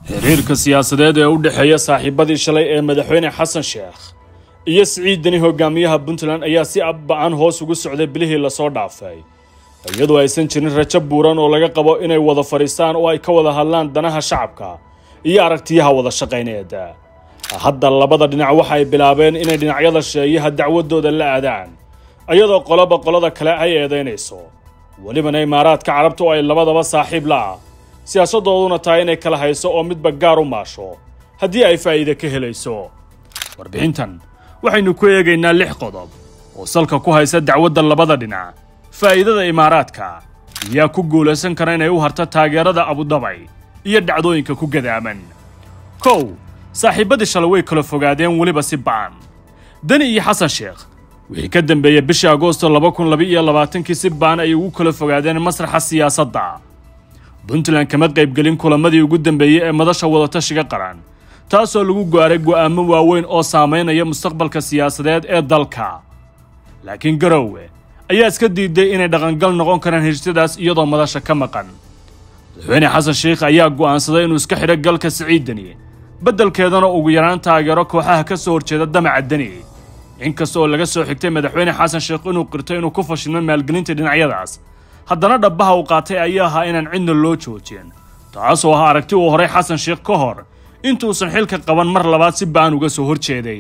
xiriirka siyaasadeed ee u dhexeeya saaxiibadii shalay ee madaxweyne xasan sheekh iyo siciid deni hogaamiyaha puntland ayaa si abba-an hoos ugu socday bilihii lasoo dhaafay iyadoo aysan jirin rajo buuran oo laga qabo inay wada fadhiistaan oo ay ka wada hadlaan danaha shacabka iyo aragtiyaha wada shaqayneed hadda labada dhinac waxa ay bilaabeen inay dhinacyada sheeyaha dacwadooda la aadaan iyadoo qoloba qolada kale ay eedaynayso welibana imaaraadka carabta oo ay labadaba saaxiib la-ah siyaasadooduna tahay inay kala hayso oo midba gaar u maasho haddii ay faa'iide ka helayso warbixintan waxaynu ku eegaynaa lix qodob oo salka ku haysa dacwadda labada dhinac faa'iidada imaaraadka ayaa ku guulaysan kara inay u harto taageerada abudabay iyo dhacdooyinka ku gadaaman kow saaxiibadii shalay way kala fogaadeen weliba si ba'an deni iyo xasan sheekh wixii ka dambeeyey bishii agoosto laba kun laba iyo labaatankii si ba'an ay ugu kala fogaadeen masraxa siyaasadda puntland kama qaybgelin kulamadii ugu dambeeyey ee madasha wadatashiga qaran taasoo lagu gaaray go'aamo waaweyn oo saamaynaya mustaqbalka siyaasadeed ee dalka laakiin garowe ayaa iska diiday inay dhaqangal noqon karaan heshitadaas iyadoo madasha ka maqan madaxweyne xasan sheikh ayaa go'aansaday inuu iska xidho galka siciid deni beddelkeedana ugu yaraan taageero kooxaha ka soo horjeeda damaca deni inkasta oo laga soo xigtay madaxweyne xasan sheekh inuu qirto inuu ku fashilmo maalgelinta dhinacyadaas haddana dhabbaha uu qaatay ayaa ahaa inaan cidna loo joojin taasoo ahaa aragti uu horay xasan sheekh ka hor intuusan xilka qaban mar labaad si ba'an uga soo horjeeday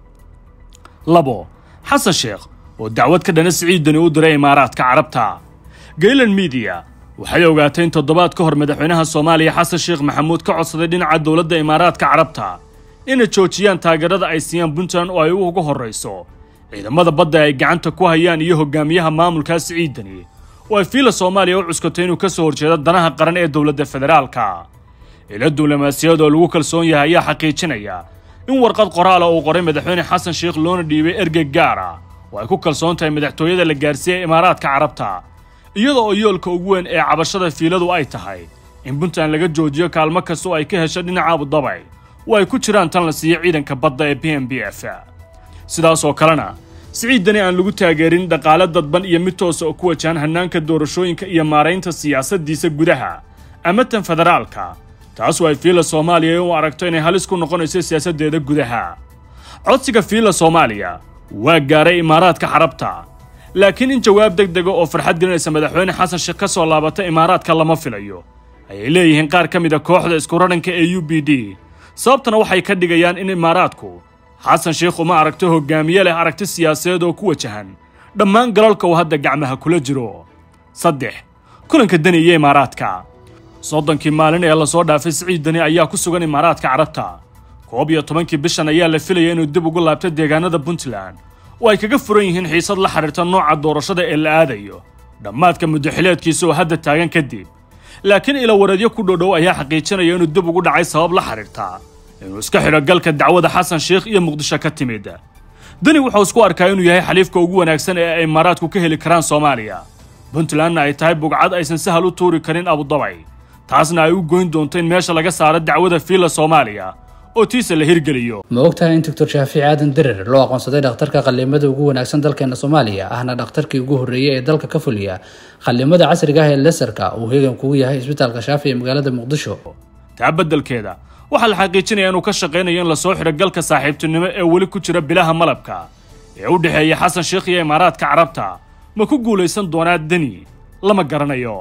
labo xasan sheekh oo dacwad ka dhana siciidani u diray imaaraadka carabta gaylan midiya waxay ogaatay in toddobaad ka hor madaxweynaha soomaaliya xasan sheekh maxamuud ka codsaday dhinaca dowladda imaaraadka carabta inay joojiyaan taageerada ay siiyaan puntland oo ay uga horrayso ciidamada badda ay gacanta ku hayaan iyo hogaamiyaha maamulkaa siciidani oo ay fiila soomaaliya u cuskatay inuu ka soo horjeedo danaha qaran ee dowladda federaalka ilo duulamaasiyad oo lagu kalsoon yahay ayaa xaqiijinaya in warqad qoraala uu qoray madaxweyne xasan sheekh loona dhiibay ergey gaar ah oo ay ku kalsoon tahay madaxtooyada la gaarsiiyey imaaraadka carabta iyada oo yoolka ugu weyn ee cabashada fiiladu ay tahay in puntland laga joojiyo kaalmo kasta oo ay ka hesho dhinaca abudabay oo ay ku jiraan tan la siiyo ciidanka badda ee b m b f sidaas oo kalena siciid deni aan lagu taageerin dhaqaale dadban iyo mid toosa oo ku wajahan hannaanka doorashooyinka iyo maaraynta siyaasaddiisa gudaha ama tan federaalka taasoo ay fiila soomaaliya u aragto inay halis ku noqonayso siyaasaddeeda gudaha codsiga fiila soomaaliya waa gaaray imaaraadka carabta laakiin in jawaab deg dega oo farxad gelinaysa madaxweyne xasan sheekh ka soo laabata imaaraadka lama filayo ayay leeyihiin qaar ka mid a kooxda isku radhanka ee u b d sababtana waxay ka dhigayaan in imaaraadku xasan sheekh uma aragto hogaamiye leh aragti siyaasadeed oo ku wajahan dhammaan galalka uu hadda gacmaha kula jiro saddex kulanka deni iyo imaaraadka soddonkii maalin ee lasoo dhaafay siciid deni ayaa ku sugan imaaraadka carabta koob iyo tobankii bishan ayaa la filaya inuu dib ugu laabto deegaanada puntland oo ay kaga furan yihiin xiisad la xidhiirta nooca doorashada ee la aadayo dhammaadka muddaxileedkiisa oo hadda taagan kadib laakiin ilawareedyo ku dhodhow ayaa xaqiijinaya inuu dib ugu dhacay sabab la xidhiirta inuu iska xidho galka dacwada xasan sheekh iyo muqdisho ka timid deni wuxuu isku arkaa inuu yahay xaliifka ugu wanaagsan ee ay imaaraadku ka heli karaan soomaaliya puntlandna ay tahay bugcad aysan sahal u tuuri karin abudabay taasna ay u goyn doonto in meesha laga saaro dacwada fiila soomaaliya oo tiisa la hirgeliyo ma ogtahay in doctor shaafici aadan derer loo aqoonsaday dhakhtarka qallimada ugu wanaagsan dalkeena soomaaliya ahna dhakhtarkii ugu horreeyey ee dalka ka fuliya qallimada casriga ah ee lesarka uu heegan kugu yahay isbitaalka shaafi ee magaalada muqdisho taa beddelkeeda waxaa la xaqiijinaya inuu ka shaqaynayo in lasoo xidho galka saaxiibtinimo ee weli ku jira bilaha malabka ee u dhexeeya xasan sheekh iyo imaaraadka carabta ma ku guulaysan doonaa deni lama garanayo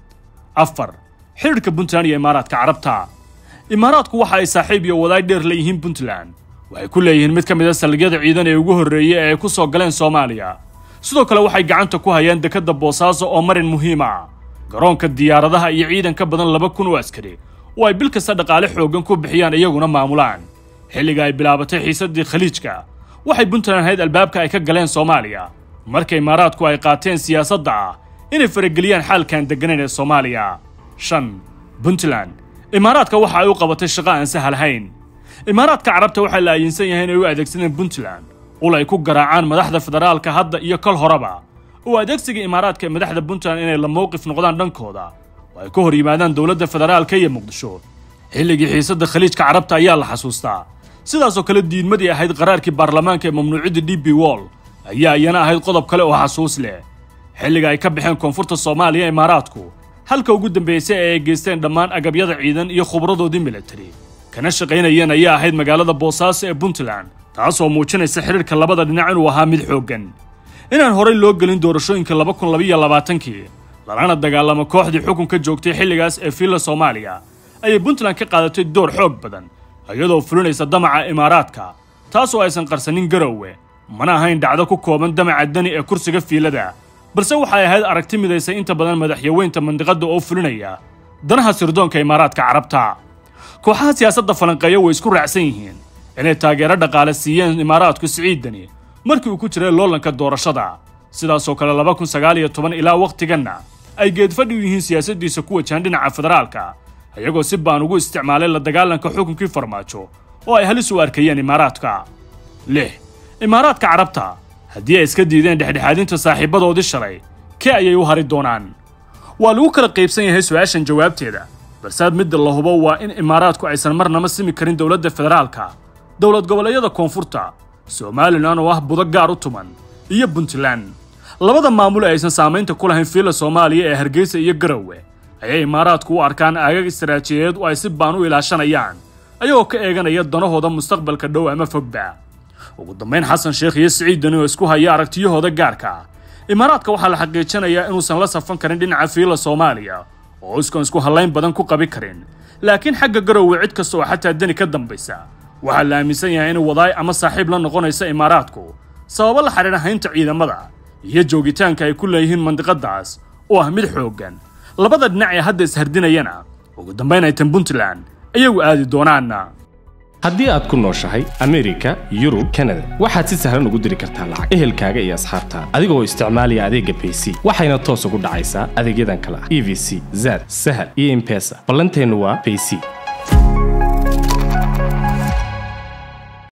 afar xidhiidhka puntland iyo imaaraadka carabta imaaraadku waxa ay saaxiib iyo wadaay dheer leeyihiin puntland waxay ku leeyihiin mid ka mid a saldhigyada ciidan ee ugu horreeyey ee ay ku soo galeen soomaaliya sidoo kale waxay gacanta ku hayaan dekadda boosaaso oo marin muhiim ah garoonka diyaaradaha iyo ciidan ka badan laba kun oo askari oo ay bil kasta dhaqaale xooggan ku bixiyaan iyaguna maamulaan xilliga ay bilaabatay xiisaddii khaliijka waxay puntland hayd albaabka ay ka galeen soomaaliya marka imaaraadku ay qaateen siyaasadda ah inay farageliyaan xaalkan degganayn ee soomaaliya shan puntland imaaraadka waxa ay u qabatay shaqo aan sahalhayn imaaraadka carabta waxaa la aayinsan yahay inay u adeegsadeen puntland ul ay ku garaacaan madaxda federaalka hadda iyo kol horeba oo adeegsiga imaaraadka ee madaxda puntland inay la mowqif noqdaan dhankooda oo ay ka hor yimaadaan dowladda federaalka iyo muqdisho xilligii xiisadda khaliijka carabta ayaa la xasuustaa sidaasoo kale diidmadii ahayd qaraarkii baarlamaanka ee mamnuucidda d b wall ayaa iyana ahayd qodob kale oo xasuus leh xilliga ay ka baxeen koonfurta soomaaliya imaaraadku halka ugu dambeysay ee ay geysteen dhammaan agabyada ciidan iyo khubradoodii militari kana shaqaynayeen ayaa ahayd magaalada boosaaso ee puntland taasoo muujinaysa xidhiirka labada dhinac inuu ahaa mid xooggan inaan horay loo gelin doorashooyinka laba kun labaiyo labaatankii lalana dagaalamo kooxdii xukunka joogtay xilligaas ee fiilla soomaaliya ayay puntland ka qaadatay door xoog badan iyadoo fulinaysa damaca imaaraadka taasoo aysan qarsanin garowe mana ahayn dhacdo ku kooban damaca dani ee kursiga fiilada balse waxay ahayd aragti midaysay inta badan madaxyaweynta mandiqadda oo fulinaya danaha sirdoonka imaaraadka carabta kooxaha siyaasadda falanqeeya way isku raacsan yihiin inay taageero dhaqaale siiyeen imaaraadku siciidani markii uu ku jiray loolanka doorashada sidaasoo kale laba kun sagaal iyo toban ilaa wakhtiganna ay geedfadhi u yihiin siyaasaddiisa ku wajahan dhinaca federaalka iyagoo si baan ugu isticmaalay la dagaalanka xukunkii farmaajo oo ay halis u arkayeen imaaraadka lix imaaraadka carabta haddii ay iska diideen dhexdhexaadinta saaxiibadoodii shalay kee ayay u hari doonaan waa lagu kala qaybsan yahay su-aashan jawaabteeda balse midda la hubo waa in imaaraadku aysan marnaba simi karin dowladda federaalka dowlad goboleedyada koonfurta somalilan oo ah budo gaar u tuman iyo puntland labada maamul ee aysan saamaynta ku lahayn fiilla soomaaliya ee hargeysa iyo garowe ayay imaaraadku u arkaan aagag istaraatijiyadeed oo ay si baan u ilaashanayaan ayagoo ka eeganaya danahooda mustaqbalka dhow ama fogba ugu dambayn xasan sheekh iyo siciid dani oo isku haya aragtiyahooda gaarka imaaraadka waxaa la xaqiijinayaa inuusan la safan karin dhinaca fiilla soomaaliya oo iskan isku hallayn badan ku qabi karin laakiin xagga garowe cid kasta oo xataa deni ka dambaysa waxaa la aaminsan yahay in wadaay ama saaxiib la noqonaysa imaaraadku sababo la xidhiidha haynta ciidamada iyo joogitaanka ay ku leeyihiin mandiqadaas oo ah mid xooggan labada dhinac ee hadda ishardinayana ugu dambayn ay tan puntland ayagu aadi doonaana haddii aad ku nooshahay amerika yurub kanada waxaad si sahlan ugu diri kartaa lacag ehelkaaga iyo asxaabtaada adigoo isticmaalaya adeegga bayc waxayna toos ugu dhacaysaa adeegyadan kale ah e v c zad sahal iyo impesa ballanteennu waa bayc